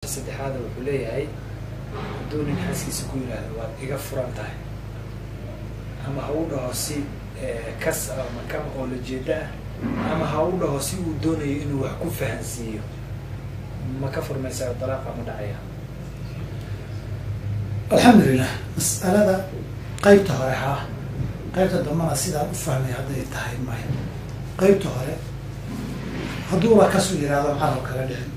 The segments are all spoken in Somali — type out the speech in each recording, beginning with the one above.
saddexaada wuxuu leeyahay hadduu nin xaaskiisa ku yidhaahdo waad iga furan tahay ama ha u dhaho si kas ama kam oo la jeeda ah ama ha u dhaho si uu doonayo inuu wax ku fahansiiyo ma ka furmaysaa dalaaqa ma dhacaya alxamdulilah mas'alada qeybta hore haa qeybta dambana sidaan u fahmay hadday tahay maya qeybta hore hadduuba kasu yihahdo carab kaga dhicin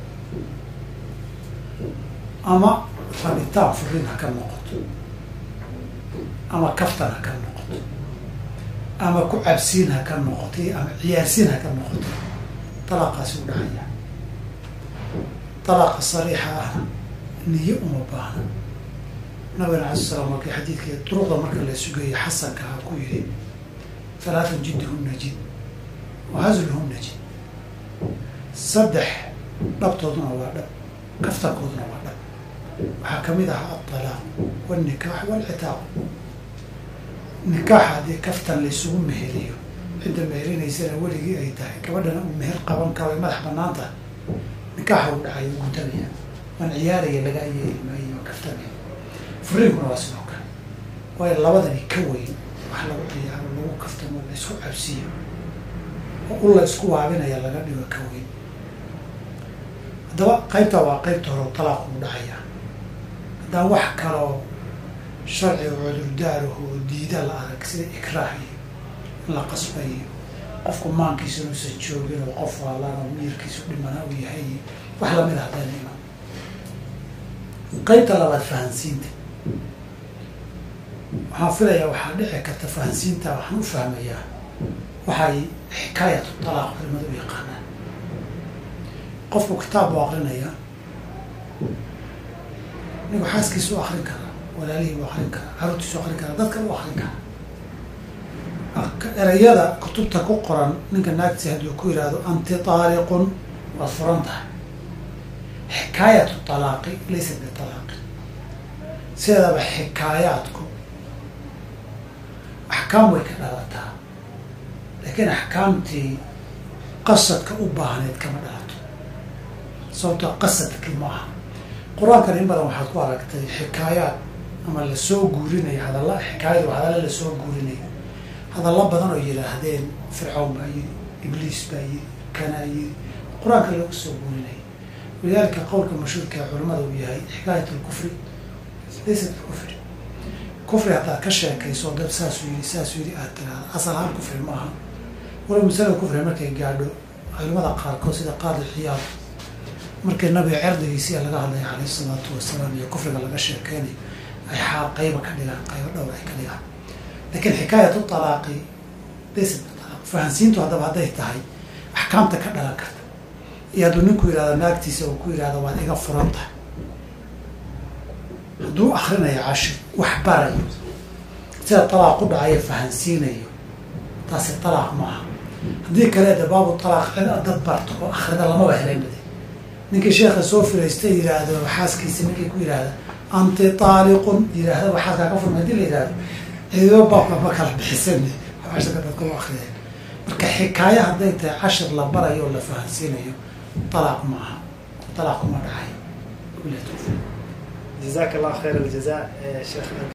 ama rabitaan furin ha ka noqoto ama kaftan ha ka noqoto ama ku cabsiin ha ka noqoto ama ciyaarsiin ha ka noqoto dalaaqaasi u dhacaya dalaaqa sariixa ahna niyo uma baahna nabigana alai slam markii xadiidkii duruqda marka la sugayay xasanka ha ku yihi halaatan jiddihunna jid wa hazluhunna jid saddex dhabtooduna waa dhab kaftankooduna waa dhab waxaa kamid ahaa altalaaq walnikaax walcitaaq nikaax haddii kaftan laysugu meheriyo cidda meherinaysana weligii ay tahay gabadhana uu meher qaban karo ay madax banaan tahay nikaaxa u dhacay u gutanaya waan ciyaaraya lagaa yeeli maayo waa kaftamaya furiinkuna waa sidoo kale waayo labadani ka weyn wax lagu ciyaaro lagu kaftamo la isku cabsiyo oo u la isku waabinaya laga dhigo ka weyn haddaba qaybta waa qaybta hore talaaqu u dhacaya haddaan wax kaloo sharciga cudurdaaraho diida la arag sida ikraah iyo in la qasbayo qofku maankiisa inuusan joogin oo qof waalaan oo miirkiisu dhimana uu yahay wax lamid a haddayna iman qaybta labaad fahansiinta waxaan filayaa waxaa dhici karta fahansiinta waxaan u fahmayaa waxay xikaayatu talaaq culimada u yaqaanaan qofku kitaab buu akrinayaa nigu xaaskiisa u akrin karaa walaalihii u akrin karaa caruurtiisu akrin karaa dadka u akrin karaa erayada kutubta ku qoran ninka naagtiisa hadduu ku yihahdo anti taaliqun waad furan tahay xikaayatu talaaqi laysa bitalaaqi sideedaba xikaayaadku axkaam way ka dhalataa laakiin axkaamtii qasadka u baahneyd kama dhalato sababtoo qasadkii ma aha qur-aankan in badan waxaad ku aragtay xikaayaad ama lasoo guurinayo hadalla xikaayadu hadalla lasoo guurinayo hadallo badan oo yidhaahdeen fircawn baa yiri ibliis baa yiri kanaa yiri qur-aanka lagu soo guurinayo walidaalika qowlka mashhuurka ee culamada uu yahay xikaayat lkufri laysa bikufri kufri haddaad ka sheekayso dad saasuu yidhi saasuu yidhi aad tiraahda asal ahaan kufri maaha wala masalada kufri markay gaadho culimada qaarkood sida qaadi xiyaad markii nabiga cerdigiisia laga hadlaya caleyh isalaatu wasalaam iyo kufriga laga sheekeynayo ay xaal qayba ka dhigaan qaybo dhowr ay ka dhigaan lakiin xikaayatu talaaqi laysa bitalaaq fahansiintu haddaba hadday tahay axkaamta ka dhalan karta iyo hadduu ninku yihahdo naagtiisa uu ku yihahdo waad iga furan tahay hadduu akrinayo cashir wax barayo sida talaaq ku dhacayo fahansiinayo taasi talaaq maaha haddii kale de baabu talaaq cid dad barto oo akrida lamaba helanade ninkii sheekha soo firaysta yidhaahdo xaaskiisa ninkii ku yidhaahda anti taaliqun yidhaahda xaaskaa ka furma hadii la yihahdo cidido baabka ma kala bixisan cashirka dadka u akriyeen marka xikaayo hadday tahay cashir la barayo oo la fahansiinayo talaaq ma aha talaaq kuma dhacayo jazaaka allah khayr aljaza sheekh